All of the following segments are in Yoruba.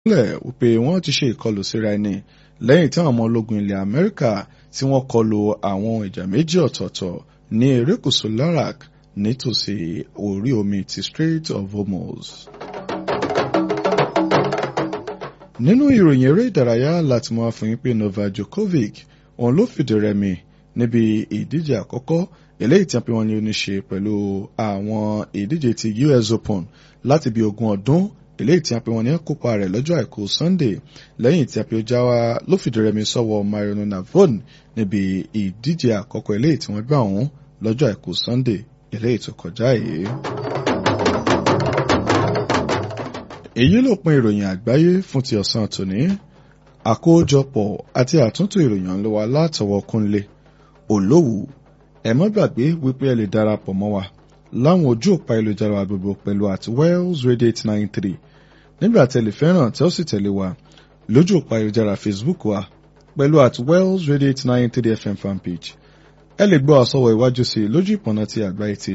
lẹ̀ wípé wọ́n ti ṣe ìkọlù síra ẹni lẹ́yìn tí àwọn ọmọ ológun ilẹ̀ Amẹ́ríkà tí wọ́n kọlù àwọn ìjà méjì ọ̀tọ̀ọ̀tọ̀ ní erékùṣù Larak nítòsí orí omi ti Strait of Hormuz. nínú ìròyìn eré ìdárayá láti mọ àfihàn pé Novak Djokovic òun ló fìdí rẹmi níbi ìdíje àkọ́kọ́ eléyìí tí a pè wọ́n ní oníṣe pẹ̀lú àwọn ìdíje ti US Open láti bí ogún ọdún eléyìí tí a pè wọ́n ní kópa rẹ̀ lọ́jọ́ àìkú Sunday lẹ́yìn tí a pè ó já wa ló fìdí rẹmi sọ́wọ́ Mariano Navon níbi ìdíje àkọ́kọ́ eléyìí tí wọ́n gbà wọ́n lọ́jọ́ àìkú Sunday eléyìí tó kọjá yìí. èyí ló pin ìròyìn àgbáyé fún ti ọ̀sán tòní àkójọpọ̀ àti àtúntò ìròyìn ló wà látọwọ́ Kúnlé Olówù ẹ má gbàgbé wípé ẹ lè darapọ̀ mọ́ wa láwọn ojú òpá ìlújára gbogbo pẹ̀lú àti Wells Radio eight nine three nígbà tẹ́lẹ̀ fẹ́ràn tẹ́ ó sì tẹ̀lé wa lójú òpá ìlújára Facebook wa pẹ̀lú àti Wells Radio eight nine three FM fanpage ẹ lè gbọ́ àsọwọ́ iwájú sí lójú ìpọ̀nà ti àgbáyé ti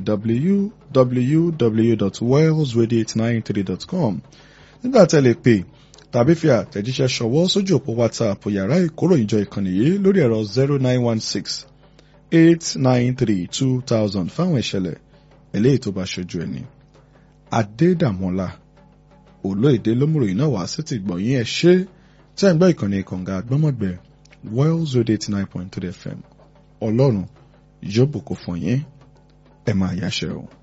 www.wellsradio893.com nígbà tẹ́ lè pè tàbí fi àtẹ̀jíṣẹ́ ṣọwọ́ sójú òpó WhatsApp yàrá ìkóròyìnjọ ìkànnì yìí lórí ẹ̀rọ zero nine one six eight nine three two thousand fáwọn ìṣẹ̀lẹ̀ eléyìí tó bá ṣojú ẹni. Adédàmọ́lá olóyèdè lómùròyìn náà wá sí ti gbọ̀nyìn ẹ̀ ṣe tí a ń gbọ́ ìkànnì kànga àgbọ́mọ̀gbẹ́ Wells Radio eighty nine point three FM ọlọ́run yóò bùkún fún yín ẹ máa yáṣẹ́ o.